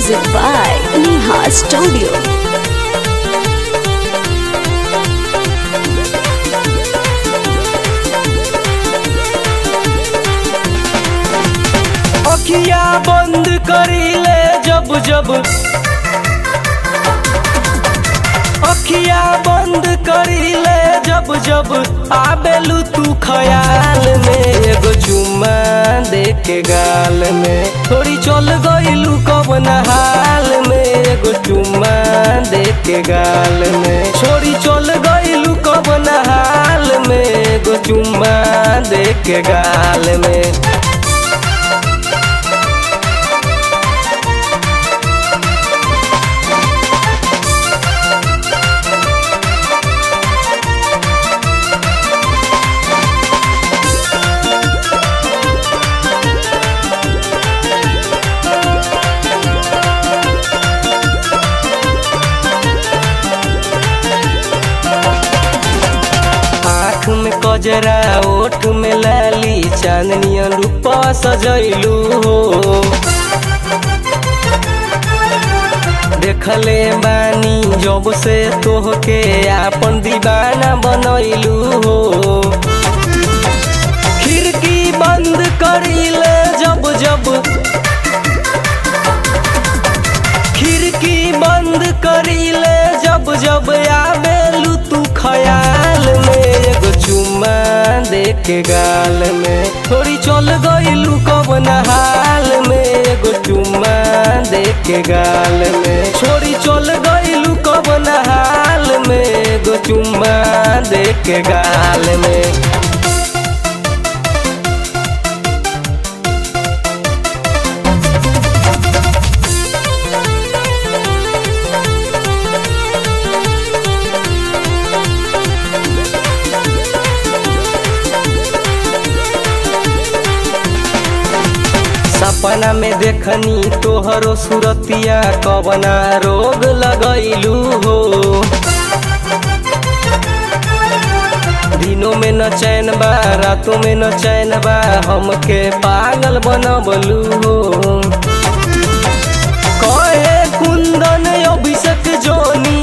Music by Neha Studio. अखिया बंद करीले जब जब अखिया बंद करीले जब जब आबेलू तू खयाल में एगो चुम्मा दे के गाल में थोड़ी चल गईलू कब हाल में एगो चुम्मा दे के गाल में छोड़ी चल गईलू कब हाल में एगो चुम्मा दे के गाल में आँख में कजरा ओठ में लाली चांदनियन रूपा सजैलू हो देखले बानी जब से तोहके आपन दीवाना बनैलू हो खिड़की बंद करीले जब जब खिड़की बंद करीले जब जब आवेलू तू खयाल में एगो चुम्मा दे के गाल में थोड़ी चल गईलू कब हाल में एगो चुम्मा दे के गाल में छोड़ी चल गईलू कब हाल में एगो चुम्मा दे के गाल में सपना में देखनी तोहरो सुरतिया कवना रोग लगैलू हो दिनों में न चैन बा रातों में न चैन बा हमके पागल बनबलू हो कहे कुंदन अभिषेक जोनी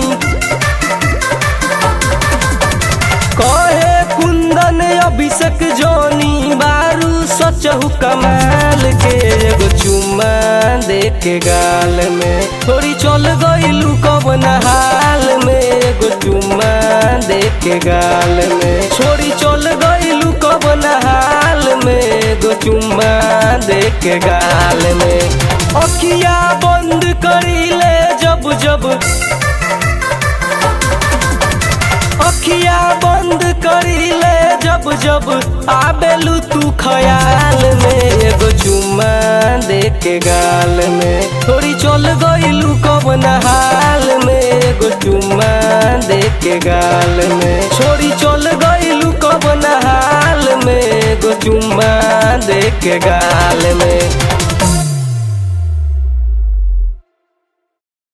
कहे कुंदन अभिषेक जोनी बारू सचहु कमाल के एगो चुम्मा दे के गाल में थोड़ी चल गईलू कब हाल में एगो चुम्मा दे के गाल में छोड़ी चल गईलू कब हाल में एगो चुम्मा दे के गाल में अखिया बंद करीले जब जब अखिया बंद करीले जब जब आबेलू तू खयाल में एगो चुम्मा दे के गाल में थोड़ी चल गईलू कब हाल में एगो चुम्मा दे के गाल में छोड़ी चल गईलू कब हाल में एगो चुम्मा दे के गाल में